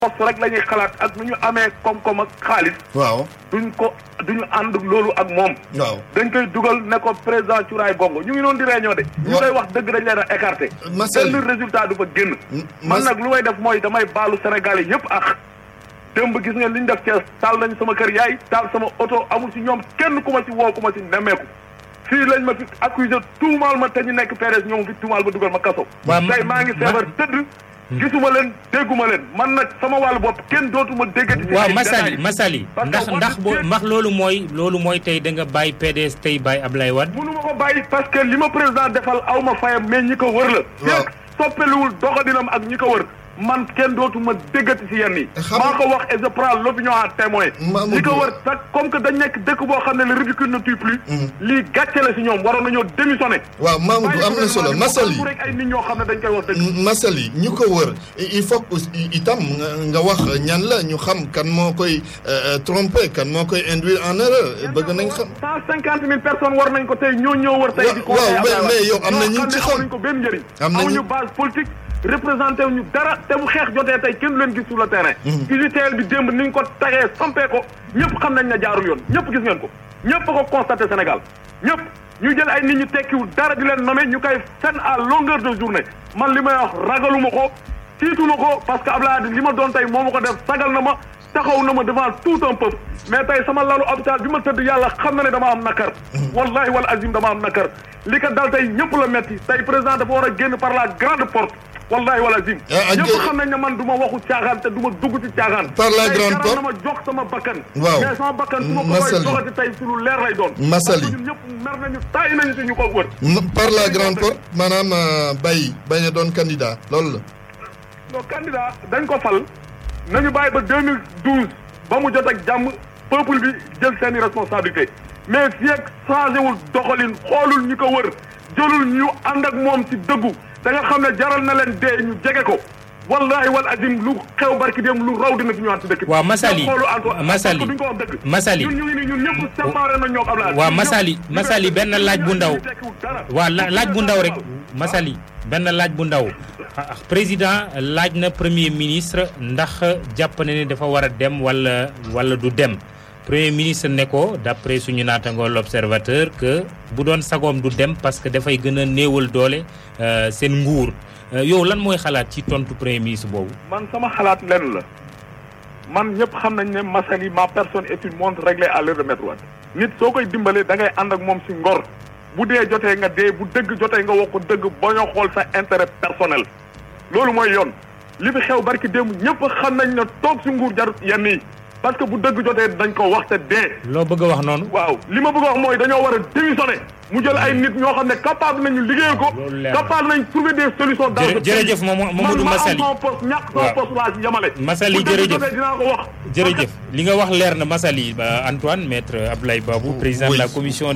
poste rek la ñuy xalaat ak nu ñu amee koom-koom ak xaalis waaw duñ ko duñu ànd loolu ak moom waaw dañ koy dugal ne ko président Cuuraay Gongo ñu ngi noonu di réunion de ñu koy wax dëgg dañ leen a écarté Marcel benn résultat du fa génn man Mas- nag lu may def mooy damay baalu Sénégalais yëpp ak démb gis ngeen li ñu def Thiès taal nañ sama kër yaay taal sama oto amul si ñoom kenn ku ma si woo ku ma si nemmeeku fii lañ ma fi accusé tuumaal ma te ñu nekk PDS ñoom fi tuumaal ma dugal ma kaso Waaw, tey maa ngi ma- feebar tëdd gisuma leen dégguma leen man nag sama wàllu bopp kenn dootuma déggati ci waaw ay Massaly détails. Massaly Parce que ndax wax ndax boo dëgg- ndax loolu mooy loolu mooy tey da nga bàyyi PDS tey bàyyi Ablaye Wade mënu ma ko bàyyi parce que li ma président defal aw ma fayam mais ñi ko wër la. Waaw. fekk soppeliwul doxalinam ak ñi ko wër man kenn dootuma déggati si yenn yi. Xam- maa ko wax et je prends l'opinion à témoin. Mamadou- ñi ko wër sax comme que dañ nekk dëkk boo xam ne le ridicule ne tue plus. lii gàcce la si ñoom waroon nañoo démissionné. waaw Mamadou am na solo Massaly rek ay nit ñoo xam ne dañ koy wax dëgg. Massaly ñu ko wër il faut que aussi itam nga nga wax ñan la ñu xam kan moo koy euh, tromper kan moo koy induire en erreur bëgg nañ xam. cent cinquante mille personnes war nañ ko tey ñoo ñëw wër tey. di Waaw, conseiller mais- Abdoulaye mais yow am na Wade. ñu ñoo ci xam ne xam. amuñu ko benn njëriñ. Am na ñu- amuñu base politique représenté wuñu dara te bu xeex jotee tey kenn du leen gis sur le terrain. UGTL bi démb ni ñu ko tagee sampee ko ñëpp xam nañ ne jaarul yoon ñëpp gis ngeen ko ñëpp a ko constaté Sénégal ñëpp ñu jël ay nit ñu tekkiwul dara di leen nommer ñu koy fen à longueur de journée man li may wax ragaluma ko tiituma ko parce que Abdoulaye Wade li ma doon tey moo ma ko def sagal na ma taxaw na ma devant tout un peuple mais tey sama lalu hôpital bi ma tëdd yàlla xam na ne dama am nakar wallahi wal azim dama am nakar li ko dal tey ñëpp la metti tey président dafa war a génn par la grande porte wallahi wal azim Ah, ah, ñëpp jë- xam nañ ne man du ma waxu caaxaan te du ma dugg ci caaxaan Par la Tey grande jaral porte. na ma jox sama bakkan Waaw. mais sama bakkan su ma ko koy Massaly. joxati tey su lu leer lay doon Massaly. parce que ñun ñëpp mer nañu taay nañu ci ñu ko wër M- par la grande porte maanaam euh, bay bañ a doon candidat loolu la. non candidat dañ ko fal nañu bàyyi ba 2012 ba mu jot ak jàmm peuple bi jël seeni responsabilité mais fii ak changé wul doxalin xoolul ñi ko wër jëlul ñu ànd ak moom ci dëggu da nga xam ne jaral na leen dee ñu jege ko wallahi wal azim lu xew barki dem lu raw dina fi ñëwaat ci dëkk bi. waaw Massaly xoolu Antoine Massaly parce que duñ ko wax dëgg. Massaly ñun ñu ngi nii ñun ñëpp séparé na ñoo Ablaye. waaw ñun Massaly ñëpp- Massaly benn laaj bu ndaw tekkiwul dara. waaw la- laaj bu ndaw rek Massaly benn laaj bu ndaw ah, président laaj na premier ministre ndax jàpp na ne dafa war a dem wala wala du dem premier ministre ne ko d'après suñu naatangoo l'observateur que bu doon sagoom du dem parce que dafay gën a néewal doole euh, seen nguur Euh, yow lan mooy xalaat ci tontu premier ministre boobu. man sama xalaat lenn la man ñëpp xam nañ ne Massaly ma personne est une montre réglée à l'heure de Maître Wade nit soo koy dimbalee da ngay ànd ak moom si ngor bu dee jotee nga dee bu dëgg jotee nga wax ko dëgg ba ñoo xool sa intérêt personnel loolu mooy yoon li fi xew barki démb ñëpp xam nañ ne toog si nguur jarut yenn yi parce que bu dëgg jotee dañ ko wax te dee loo bëgg a wax noonu. waaw li ma bëgg a wax mooy dañoo war a démissionner mu jël ay nit ñoo xam ne capable nañu liggéeyal ko loolu leer na. capable nañ trouver des solutions dans Jërë- ce pays. jërëjëf Mamadou Mamadou man Massaly. ma am sama poste ñàkk sama Waaw. poste laa si yamale Massaly, bu dëgg jërëjëf. jotee dinaa ko wax jërëjëf li nga wax leer na Massaly ba Antoine maître Abdoulaye Babou président de la Oui. commission